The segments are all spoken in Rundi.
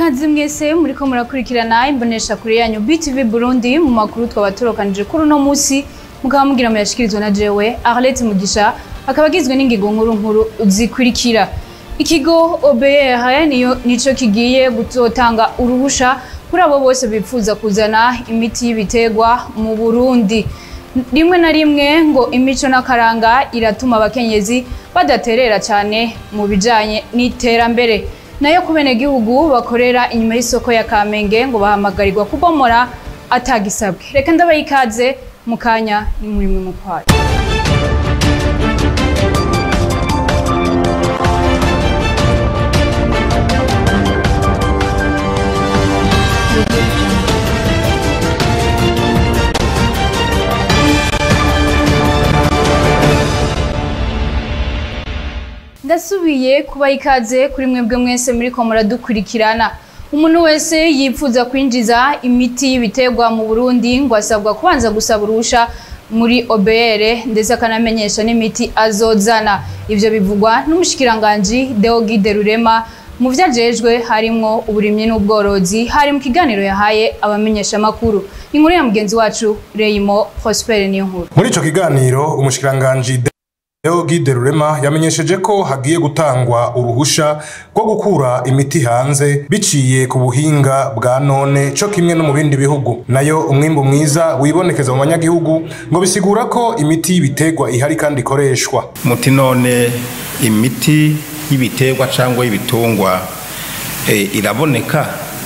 ikaze mwese muriko murakurikirana imbonesha kure yanyu BTV Burundi mu makuru twaba turokanije kuri uno musi mukaba mugira muyashikirizwa na jewe Arlette Mugisha akaba agizwe n'ingingo nkuru nkuru zikurikira ikigo OBR niyo nico kigiye gutotanga uruhusha kuri abo bose bifuza kuzana imiti y'ibiterwa mu Burundi rimwe na rimwe ngo imico n'akaranga iratuma abakenyezi badaterera cyane mu bijanye n'iterambere nayo ku benegihugu bakorera inyuma y'isoko ya Kamenge ngo bahamagarirwa kubomora atagisabwe reka ndabaha ikaze mu kanya ni muri mwe mu kwayo ndasubiye kubaha ikaze kuri mwebwe mwese muriko muradukurikirana umuntu wese yifuza kwinjiza imiti y'ibiterwa mu Burundi ngo asabwa kubanza gusaba uruhusha muri OBR ndetse akanamenyesha n'imiti azozana ivyo bivugwa n'umushikiranganji Deogide Rurema mu vyajejwe harimwo uburimyi n'ubworozi hari mu kiganiro yahaye abamenyesha makuru inkuru ya mugenzi wacu Reyimo Prosper niyo nkuru muri ico kiganiro umushikiranganji Deo Gide Rurema yamenyesheje ko hagiye gutangwa uruhusha rwo gukura imiti hanze biciye ku buhinga bwa none co kimwe no mu bindi bihugu nayo umwimbu mwiza wibonekeza mu banyagihugu ngo bisigura ko imiti y'ibiterwa ihari kandi ikoreshwa muti none imiti y'ibiterwa cyangwa y'ibitungwa e, iraboneka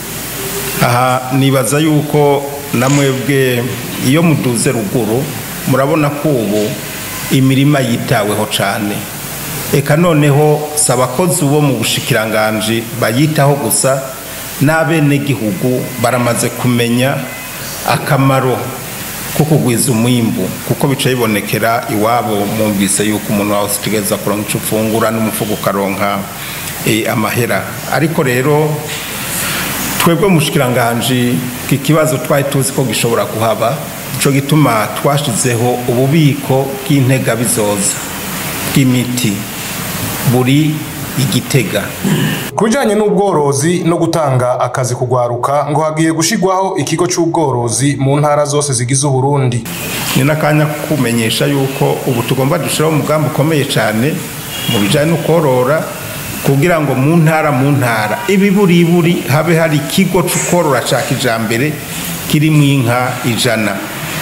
aha nibaza yuko namwebwe iyo muduze ruguru murabona ko ubu imirima yitaweho cyane eka noneho si abakozi bo mu bushikiranganji bayitaho gusa n'abenegihugu baramaze kumenya akamaro ko kugwiza umwimbu kuko bica bibonekera iwabo mwumvise yuko umuntu wawe utegereza kuronka icyo ufungura n'umufuka ukaronka amahera ariko rero twebwe mu bushikiranganji iki kibazo twari tuzi ko gishobora kuhaba cyo gituma twashyizeho ububiko bw'integabizoza bw'imiti buri igitega ku bijanye n'ubworozi no gutanga akazi kugwaruka ngo hagiye gushigwaho ikigo c'ubworozi mu ntara zose zigize uburundi ni n'akanya kumenyesha yuko ubu tugomba dushiraho umugambi ukomeye cyane mu bijanye no korora kugira ngo mu ntara mu ntara ibiburiburi habe hari ikigo c'ukorora ca kijambere kirimo inka ijana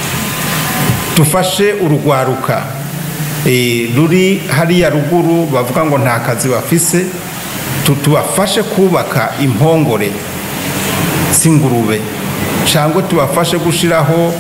dufashe urugwaruka ruri hariya ruguru bavuga ngo nta kazi bafise tubafashe kubaka impongore z'ingurube cyangwa tubafashe gushyiraho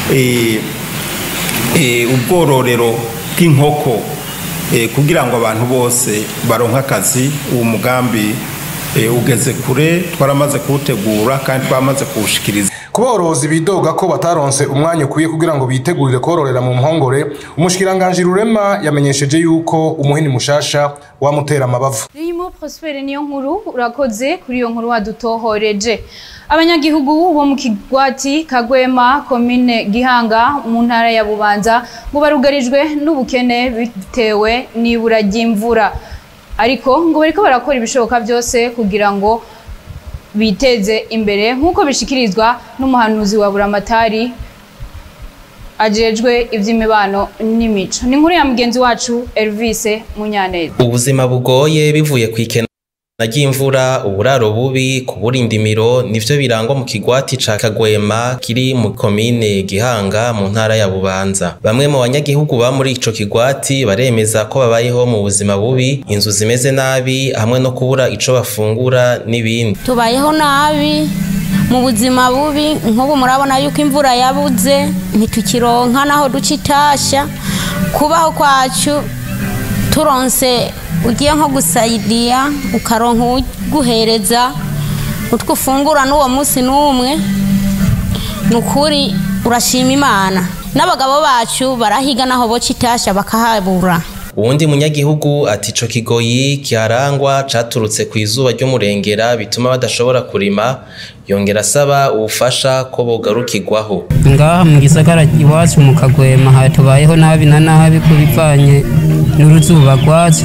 ubwororero bw'inkoko kugira ngo abantu bose baronke akazi uwo mugambi ugeze kure twaramaze kuwutegura kandi twamaze kuwushikiriza ku borozi bidoga ko bataronse umwanya ukwiye kugira ngo bitegurire kororera mu mpongore umushikiranganji rurema yamenyesheje yuko umuhini mushasha wamutera amabavu Rimo Prosper niyo nkuru urakoze kuri iyo nkuru wadutohoreje abanyagihugu bo mu kigwati Kagwema komine Gihanga mu ntara ya Bubanza ngo barugarijwe n'ubukene bitewe n'ibura ry'imvura ariko ngo bariko barakora ibishoboka byose kugira ngo biteze imbere nk'uko bishikirizwa n'umuhanuzi wa buramatari ajejwe iby'imibano n'imico ni inkuru ya mugenzi wacu Elvis Munyaneza ubuzima bugoye bivuye ku ikena ry'imvura uburaro bubi kubura indimiro nivyo birangwa mu kigwati ca Kagwema kiri mu komine Gihanga mu ntara ya Bubanza bamwe mu banyagihugu ba muri ico kigwati baremeza ko babayeho mu buzima bubi inzu zimeze nabi hamwe no kubura ico bafungura n'ibindi tubayeho nabi mu buzima bubi nk'ubu murabona yuko imvura yabuze ntitukironka naho duca itasha kubaho kwacu turonse ugiye nko gusayiriya ukaronka uguhereza utwo ufungura n'uwo munsi n'umwe ni ukuri urashima imana n'abagabo bacu barahiga naho boca itasha bakahabura uwundi munyagihugu ati ico kigoyi kiharangwa caturutse ku izuba ry'umurengera bituma badashobora kurima yongera asaba ubufasha ko bogarukirwaho ngaha mu gisagara iwacu mu kagwema hatubayeho nabi na nabi ku bivanye n'uruzuba rwatse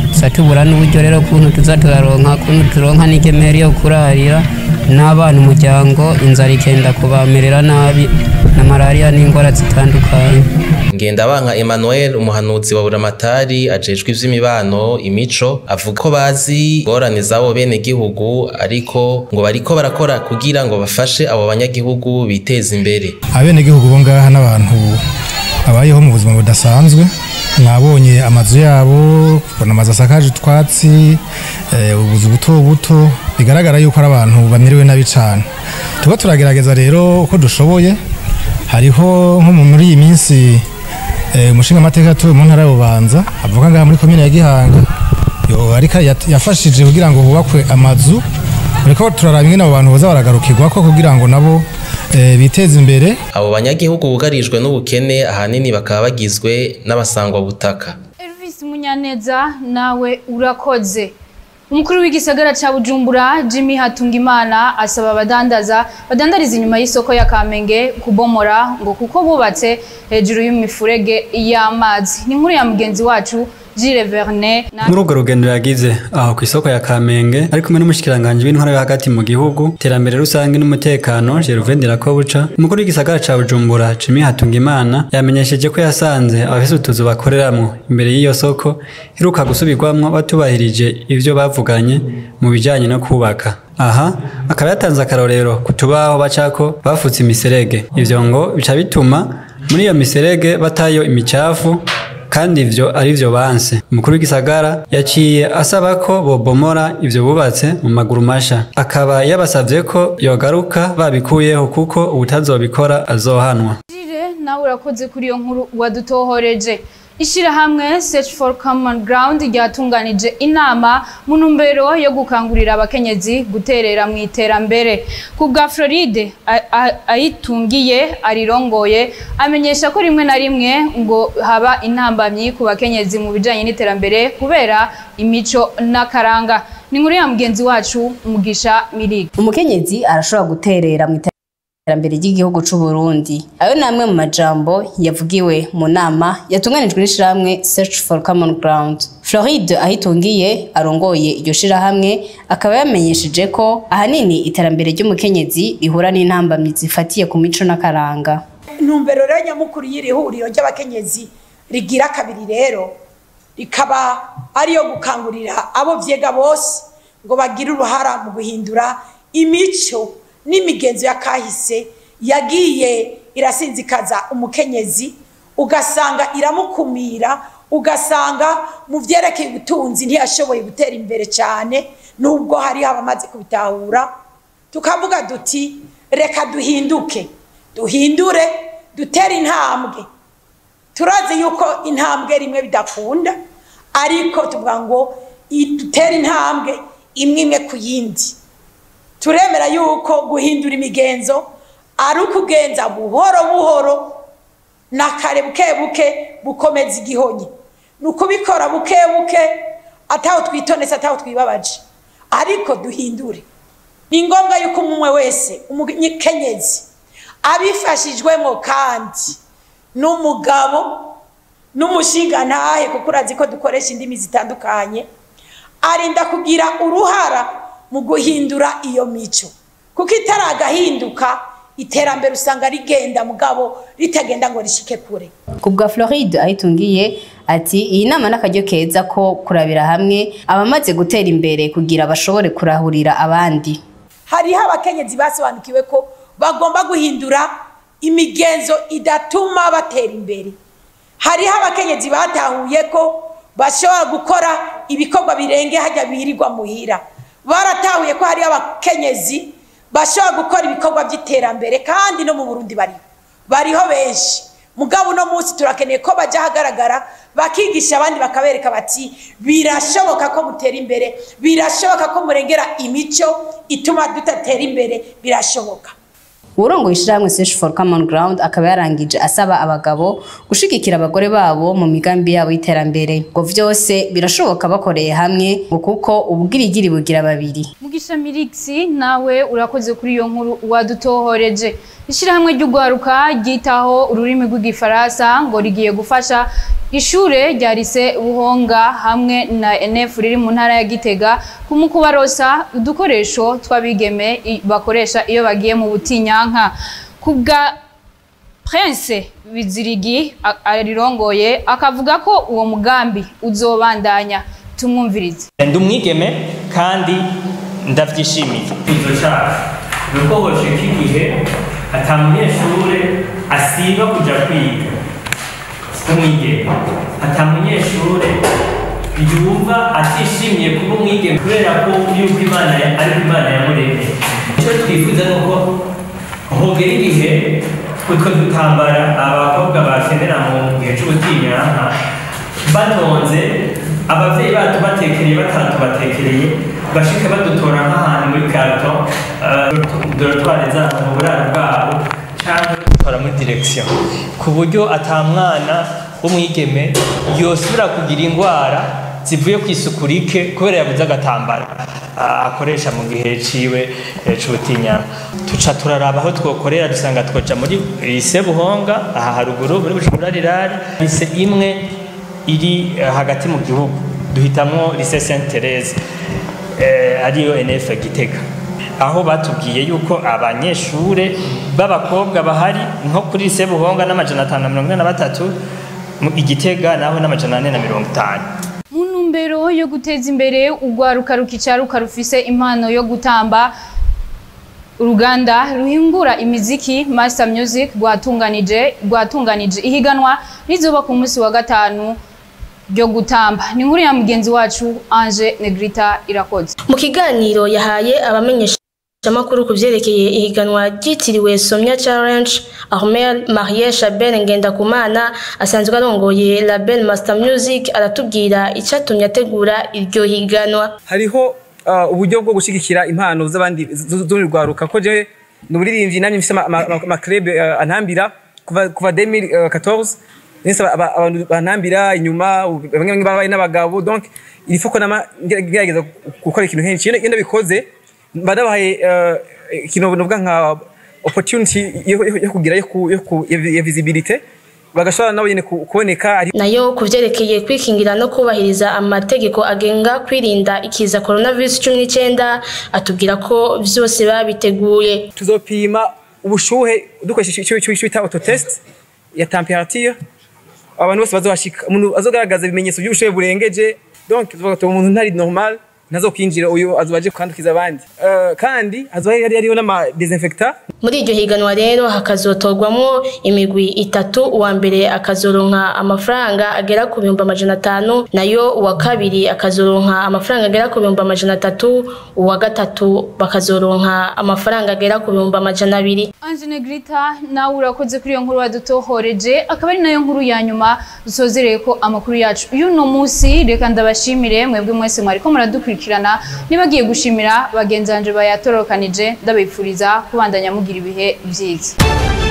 tuza tubura n'uburyo rero kuntu tuza turaronka kuntu turonka n'igemeri yo kurarira n'abana umuryango inzara ikenda kubamerera nabi na malariya n'indwara zitandukanye Ngendabanka Emmanuel umuhanuzi wa Buramatari ajejwe ivy'imibano imico avuga ko bazi ingorane z'abo bene gihugu ariko ngo bariko barakora kugira ngo bafashe abo banyagihugu biteze imbere abenegihugu bo ngaha n'abantu babayeho mu buzima budasanzwe mwabonye amazu yabo kubona amazu asakaje utwatsi eh, ubuzu buto buto bigaragara yuko ari abantu bamerewe nabi cyane tuba turagerageza rero uko dushoboye hariho nko mu- muri iyi minsi eh, umushinga amateka atuwe mu ntara y'ububanza avuga ngaha muri komine ya gihanga yo ariko yat- yafashije kugira ngo hubakwe amazu ariko turaraba ingene abo bantu boza baragarukirwako kugira ngo nabo eh, biteze imbere abo banyagihugu bugarijwe n'ubukene ahanini bakaba bagizwe n'abasangwa butaka Elvis Munyaneza nawe urakoze umukuru w'igisagara ca Bujumbura Jimmy Hatungimana asaba abadandaza badandariza inyuma y'isoko ya Kamenge kubomora ngo kuko bubatse hejuru y'imifurege y'amazi ni inkuru ya mugenzi wacu Gilles Vernet na muri urwo rugendo yagize aho ku isoko ya kamenge ari kumwe n'umushikiranganji w'intwara yo hagati mu gihugu iterambere rusange n'umutekano gervain dirakobuca umukuru w'igisagara ca bujumbura jimmy hatungimana yamenyesheje ko yasanze abafise utuzu bakoreramwo imbere y'iyo soko iheruka gusubirwamwo batubahirije ivyo bavuganye mu bijanye no kubaka aha akaba yatanze akarorero ku tubaho bacako bafutse imiserege ivyo ngo bica bituma muri iyo miserege batayo imicafu kandi ivyo ari vyo banse umukuru w'igisagara yaciye asaba ko bobomora ivyo bubatse mu maguru masha akaba yabasavye ko yogaruka babikuyeho kuko ubutazobikora azohanwa Gilles nawe urakoze kuri iyo nkuru wadutohoreje Ishirahamwe Search for Common Ground ryatunganije inama mu ntumbero yo gukangurira abakenyezi guterera mu iterambere. Ku bwa Floride a- a- ayitungiye arirongoye amenyesha ko rimwe na rimwe ngo haba intambamyi ku bakenyezi mu bijanye n'iterambere kubera imico n'akaranga. Ni inkuru ya mugenzi wacu Mugisha Mirigi. umukenyezi arashobora guterera mu iterambere ry'igihugu c'u Burundi ayo ni amwe mu majambo yavugiwe mu nama yatunganijwe n'ishirahamwe Search for Common Ground Floride ahitungiye arongoye iryo shirahamwe akaba yamenyesheje ko ahanini iterambere ry'umukenyezi rihura n'intambamyi zifatiye ku mico n'akaranga intumbero rero nyamukuru y'iri huriro ry'abakenyezi rigira kabiri rero rikaba ariyo gukangurira abo vyega bose ngo bagire uruhara mu guhindura imico n'imigenzo ya kahise yagiye irasinzikaza umukenyezi ugasanga iramukumira ugasanga mu vyerekeye ubutunzi ntiyashoboye gutera imbere cyane nubwo hariho abamaze kubitahura tukavuga duti reka duhinduke duhindure dutere intambwe turazi yuko intambwe rimwe bidakunda ariko tuvuga ngo i- dutere intambwe imwe imwe ku yindi turemera yuko guhindura imigenzo ari ukugenza buhoro buhoro na kare buke buke bukomeza igihonyi ni ukubikora buke buke ataho twitonetse ataho twibabaje ariko duhindure ni ngombwa yuko umwe wese umukenyezi abifashijwemo kandi n'umugabo n'umushingantahe kuko urazi ko dukoresha indimi zitandukanye arinda kugira uruhara mu guhindura iyo mico kuko itaragahinduka iterambere usanga rigenda mugabo ritagenda ngo rishike kure ku bwa Floride ahitungiye ati iyi nama n'akaryo keza ko kurabira hamwe abamaze gutera imbere kugira bashobore kurahurira abandi hariho abakenyezi basobanukiwe ko bagomba guhindura imigenzo idatuma batera imbere hariho abakenyezi batahuye ko bashobora gukora ibikorwa birenge hajya birirwa muhira baratahuye ko hariho abakenyezi bashobora gukora ibikorwa by'iterambere kandi no mu burundi bariho bariho benshi mugabo uno munsi turakeneye ko bajya ahagaragara bakigisha abandi bakabereka bati birashoboka ko mutera imbere birashoboka ko murengera imico ituma tudatera imbere birashoboka uwurongoye ishirahamwe Search for Common Ground akaba yarangije asaba abagabo gushigikira abagore babo mu migambi yabo y'iterambere ngo vyose birashoboka bakoreye hamwe ngo kuko ubugirigiri bugira babiri Mugisha Mirixi nawe urakoze kuri iyo nkuru wadutohoreje. Ishirahamwe ry'ugwaruka ryitaho ururimi rw'igifaransa ngo rigiye gufasha ishure rya lise buhonga hamwe na NF riri mu ntara ya Gitega mu kubarosa udukoresho tw'abigeme i- bakoresha iyo bagiye mu butinyanka kubwa Prince Bizirigi a- arirongoye akavuga ko uwo mugambi uzobandanya tumwumvirize ndi umwigeme kandi ndabyishimiye izo cyaha ni uko hosheka igihe ata munyeshure asiba kuja kwiga umwigeme ata munyeshure yumva atishimiye kuba umwigeme kubera ko yuko imana ya- ariko imana yamuremye icyo twifuza ni uko hogera igihe utwo dutambara abakobwa bakenera mu gihe c'ubutinyanka batonze abavyeyi bacu batekereye batatubatekereye bashike badutora nk'ahantu muri karto dorotware zabo mu buraro bwabo canke dutora muri direction ku buryo ata mwana w'umwigeme yosubira kugira indwara zivuye ku isuku rike kubera yabuze agatambara ah, akoresha mu gihe ciwe eh, c'ubutinyana tuca turaraba aho twokorera dusanga twoja muri lise buhonga aha haruguru muri bujumbura rirari lise imwe iri eh, hagati mu gihugu duhitamwo lise saint therese eh, ariyo nf gitega aho batubwiye yuko abanyeshure b'abakobwa bahari nko kuri lise buhonga n'amajana atanu na mirongo ine na batatu mu igitega naho n'amajana ane na mirongo itanu mu ntumbero yo guteza imbere urwaruka rukicaruka rufise impano yo gutamba uruganda ruhingura imiziki Master Music rwatunganije rwatunganije ihiganwa rizoba ku munsi wa gatanu ryo gutamba ni inkuru ya mugenzi wacu Ange Negrita irakoze mu kiganiro yahaye abamenyeshamakuru ku vyerekeye ihiganwa ryitiriwe somya challenge ahmed marie chabel ngendakumana asanzwe arongoye label master music aratubwira icatumye ategura iryo higanwa hariho uh, uburyo bwo gushigikira impano z'abandi z'urundi rwaruka ko je ni umuririmbyi namye mfise amaklub uh, antambira kuva kuva 2014 nese aba- abantu bantambira inyuma bamwe bamwe babaye n'abagabo donc il faut ko nama ngerageza gukora ikintu henshi iyo ndabikoze mba nabahaye uh, ikintu novuga nka opportunity yo yo- yo kugira yo ku- yo ku- ya visibility bagashobora nabo nyene ku- kuboneka ari nayo ku vyerekeye kwikingira no kubahiriza amategeko agenga kwirinda ikiza coronavirus cumi n'icyenda atubwira ko vyose babiteguye tuzopima ubushuhe dukoresheje icyo icyo bita autotest ya temperature abantu bose bazohashika umuntu azogaragaza ibimenyetso by'ubushuhe burengeje donc tuvuga tuba umuntu ntari normal ntazokwinjira uyu azobaje kwandukiza abandi Eh, kandi hazoba hari hariho n'ama desinfectant muri iryo higanwa rero hakazotorwamwo imigwi itatu uwa mbere akazoronka amafaranga agera ku bihumbi amajana atanu nayo uwa kabiri akazoronka amafaranga agera ku bihumbi amajana atatu uwa gatatu bakazoronka amafaranga agera ku bihumbi amajana abiri Ange Negrita nawe urakoze kuri iyo nkuru wadutohoreje akaba ari nayo nkuru ya nyuma dusozereye ko amakuru yacu y'uno munsi reka ndabashimire mwebwe mwese mwariko muradukurikirana nibagiye gushimira bagenzi banje bayatorokanije ndabifuriza kubandanya mugira ibihe byiza